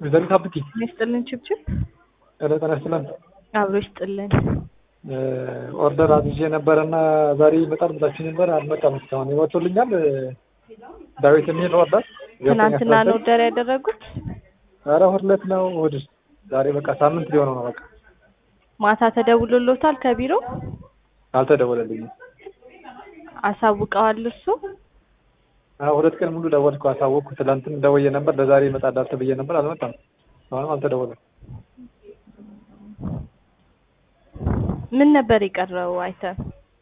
ወይዘሪት ሀብቲ ይስጥልን ችብችብ ኧረ ጤና ይስጥልን። አብሮ ይስጥልን። ኦርደር አዝዤ ነበረ እና ዛሬ ይመጣል ብላችሁ ነበር፣ አልመጣም እስካሁን። ይወጡልኛል ዳዊት የሚል ኦርደር ትናንትና ነው ኦርደር ያደረጉት። ኧረ እሑድ ዕለት ነው እሑድ። ዛሬ በቃ ሳምንት ሊሆነው ነው። በቃ ማታ ተደውሎሎታል ከቢሮ አልተደወለልኝም። አሳውቀዋል እሱ አዎ ሁለት ቀን ሙሉ ደወልኩ፣ አሳወቅኩ። ትላንትም ደውዬ ነበር፣ ለዛሬ ይመጣል ተብዬ ነበር፣ አልመጣም። አሁንም አልተደወለም። ምን ነበር የቀረው አይተም?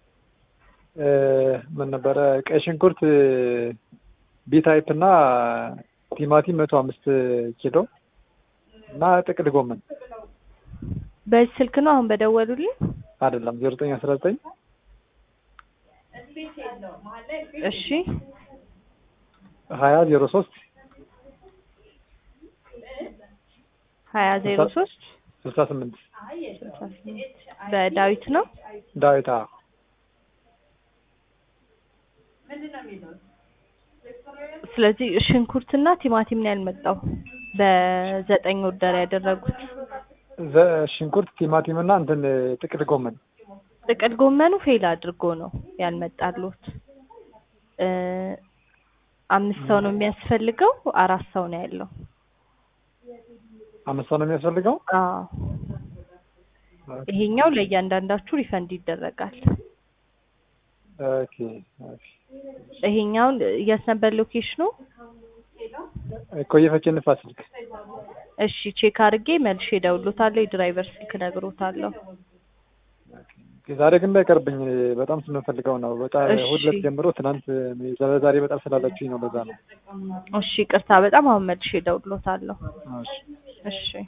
ምን ነበረ? ቀይ ሽንኩርት ቢ ታይፕ እና ቲማቲም መቶ አምስት ኪሎ እና ጥቅል ጎመን በዚህ ስልክ ነው አሁን በደወሉልኝ? አይደለም ዜሮ ዘጠኝ አስራ ዘጠኝ እሺ ሀያ ዜሮ ሶስት ሀያ ዜሮ ሶስት ስልሳ ስምንት በዳዊት ነው። ዳዊት አዎ። ስለዚህ ሽንኩርትና ቲማቲም ነው ያልመጣው በዘጠኝ ኦርደር ያደረጉት። ዘ- ሽንኩርት ቲማቲም እና እንትን ጥቅል ጎመን ጥቅል ጎመኑ ፌል አድርጎ ነው ያልመጣሉት። እ አምስት ሰው ነው የሚያስፈልገው፣ አራት ሰው ነው ያለው። አምስት ሰው ነው የሚያስፈልገው። አዎ ይሄኛው ለእያንዳንዳችሁ ሪፈንድ ይደረጋል። ኦኬ ኦኬ። ይሄኛውን የት ነበር ሎኬሽኑ? ኮየ ፈቼ ንፋስ ስልክ እሺ ቼክ አድርጌ መልሼ እደውልሎታለሁ። የድራይቨር ስልክ እነግሮታለሁ። ዛሬ ግን እንዳይቀርብኝ በጣም ስንፈልገው ነው። በጣም እሺ። እሑድ ዕለት ጀምሮ ትናንት ዛሬ በጣም ስላላችሁኝ ነው። ለዛ ነው። እሺ ቅርታ፣ በጣም አሁን መልሼ እደውልሎታለሁ። እሺ። እሺ